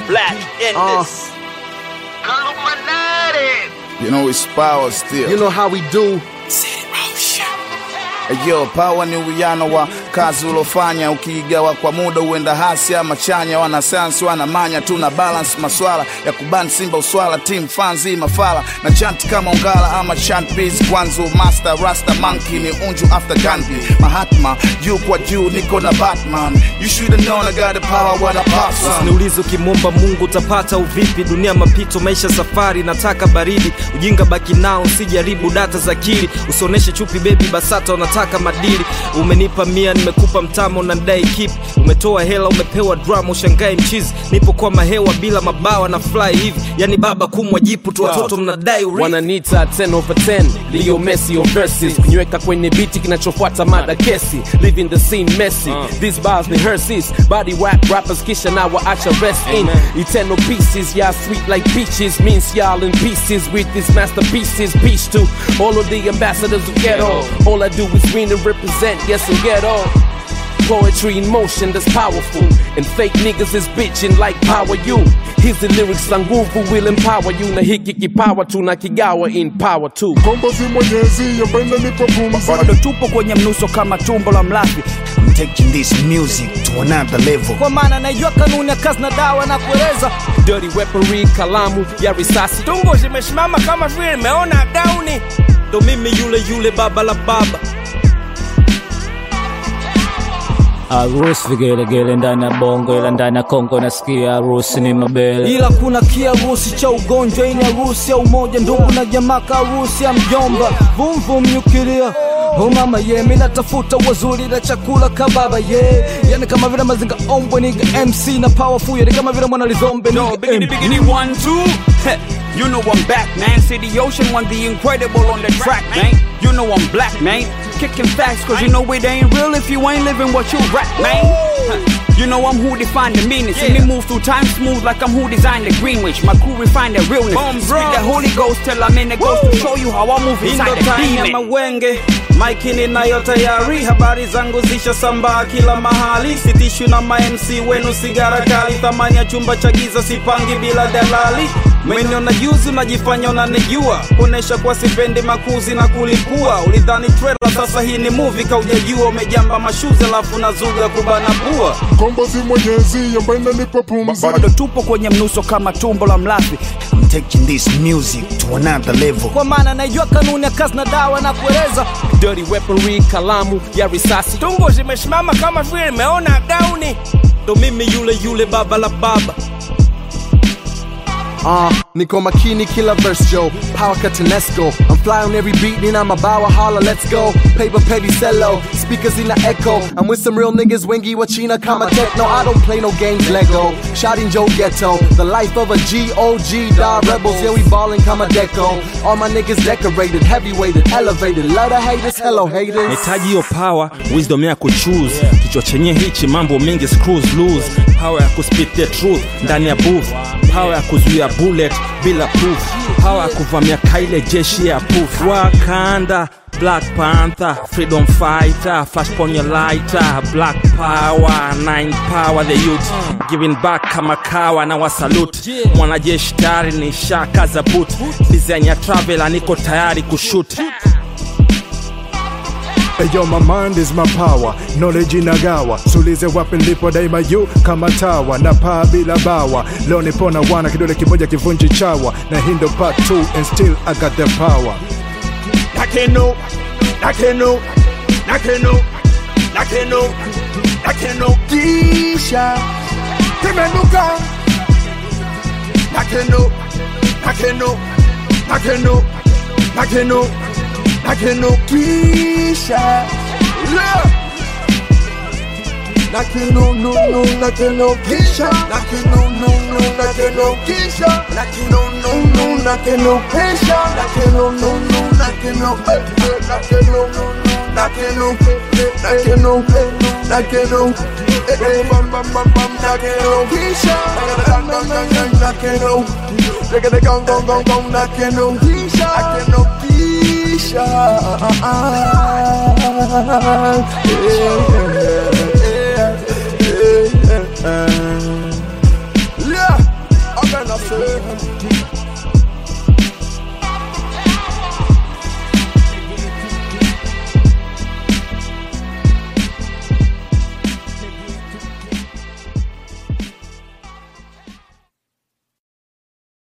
Black in Uh. this. Illuminati. You know it's power still. You know how we do. Yo, power ni uwiano wa kazi ulofanya, ukiigawa kwa muda uenda hasi ama chanya. Wanasayansi wanamanya, tuna balance maswala ya kuban simba uswala, team fanzi mafala na chant kama ungala ama chant beats kwanzu master rasta monkey ni unju after Gandhi Mahatma juu kwa juu niko na Batman you should have known I got the power what I pass on. Usiniulize ukimwomba Mungu utapata uvipi? Dunia mapito, maisha safari, nataka baridi. Ujinga baki nao, usijaribu data za akili. Usioneshe chupi baby, BASATA unataka madili. Umenipa mia, nimekupa mtamo, unadai kip. Umetoa hela, umepewa drama, ushangae mchizi. Nipo kwa mahewa bila mabawa na fly hivi, yani baba kumwa jipu tu, watoto mnadai urithi. wananita 10 over 10 Leo Messi on verses kunyweka kwenye biti kinachofuata mada kesi living the scene messy these bars ni herses body whack rappers kisha na waacha rest in eternal pieces y'all sweet like peaches means y'all in pieces with these masterpieces peace to all of the ambassadors of ghetto all I do is win and represent yes and ghetto Poetry in motion that's powerful And fake niggas is bitching like power you Hizi lyrics za nguvu will empower you Na hiki kipawa tuna kigawa in power too Kombozi mwenyezi yapenda nipo pumzi bado tupo kwenye mnuso kama tumbo la mlafi I'm taking this music to another level Kwa maana naijua kanuni ya kazi na dawa na kueleza Dirty weaponry, kalamu ya risasi tumbo zimesimama kama vile nimeona gauni. Ndo mimi yule yule baba la baba Harusi vigelegele ndani ya bongo, ila ndani ya Kongo nasikia harusi ni mabele. ila kuna kiharusi cha ugonjwa ini harusi ya umoja ndugu na jamaa kaharusi ya mjomba vumvum nyukilia Oh mama ye mi natafuta wazuri na chakula kababa ye yani kama vile mazinga ombwe niga mc na powerful yani kama vile mwana lizombe Yo, niga biggity, MP. biggity, one, two. Heh, you know I'm back, man. See the ocean, one, the incredible on the track, man. You know I'm black, man. Kicking facts, cause you know it ain't real if you ain't living what you rap, man. Huh, You know I'm who defined the meaning. See me move through time smooth like I'm who designed the Greenwich. My crew refine the realness. Speak the Holy Ghost till I'm in the ghost to show you how I move inside the ya demon. mawenge maiki ninayo tayari habari zangu zishasambaa kila mahali sitishwi na mamc wenu sigara kali thamani ya chumba cha giza sipangi bila dalali meniona juzi unajifanya unanijua kuonesha kuwa sipendi makuzi na kulipua ulidhani trailer sasa hii ni movie kaujajua umejamba mashuzi alafu nazuga kubana pua Kombozi mwenyezi yapenda nipo pumzi bado tupo kwenye mnuso kama tumbo la mlafi I'm taking this music to another level kwa maana naijua kanuni ya kazi na dawa na kueleza Dirty weaponry, kalamu ya risasi tumbo zimesimama kama vile nimeona gauni ndo mimi yule yule baba la baba Uh, niko makini kila verse Joe Power cut to let's go I'm fly on every beat then I'm a bow holla let's go Paper petty cello Speakers in the echo I'm with some real niggas Wengi Wachina Kama techno I don't play no games Lego Shot in Joe Ghetto The life of a G.O.G. Die rebels Yeah we ballin' Kama Deco All my niggas decorated Heavyweighted Elevated Love the haters Hello haters nahitaji hiyo power wisdom ya kuchoose kichwa chenye hichi mambo mengi screws loose power ya kuspit the truth ndani ya booth power ya kuzuia bullet bila proof power ya kuvamia kaile jeshi ya poof wakanda Black Panther, freedom fighter, flash on your lighter, black power, nine power, the youth giving back kama kawa na wasalute mwanajeshi tayari ni shaka za boot design ya travel niko tayari kushoot Yo, my mind is my power, knowledge inagawa, sulize wapi nilipo daima yu kama tawa na paa bila bawa. Leo nipona wana kidole kimoja kivunji chawa, na hii ndo part 2 and still I got the power. Nakeno, Nakeno, Nakeno, Nakeno, Nakeno, Kisha, Kimenuka, Nakeno, Nakeno, Nakeno, Nakeno, Nakeno, Kisha, yeah. Nakeno, no, no, Nakeno, Kisha, Nakeno, no, no, Nakeno, Kisha, Nakeno, no, no, Nakeno, Kisha, Nakeno, no, no, Nakeno, eh, eh, Nakeno, no, no, Nakeno, eh, eh, Nakeno, eh, Nakeno, eh, eh, bam, bam, bam, bam, Nakeno, Kisha, Nakeno, Nakeno, Nakeno, Nakeno, gong, gong, gong, gong, Nakeno, Kisha, Nakeno, Kisha, yeah, yeah, yeah, yeah, yeah.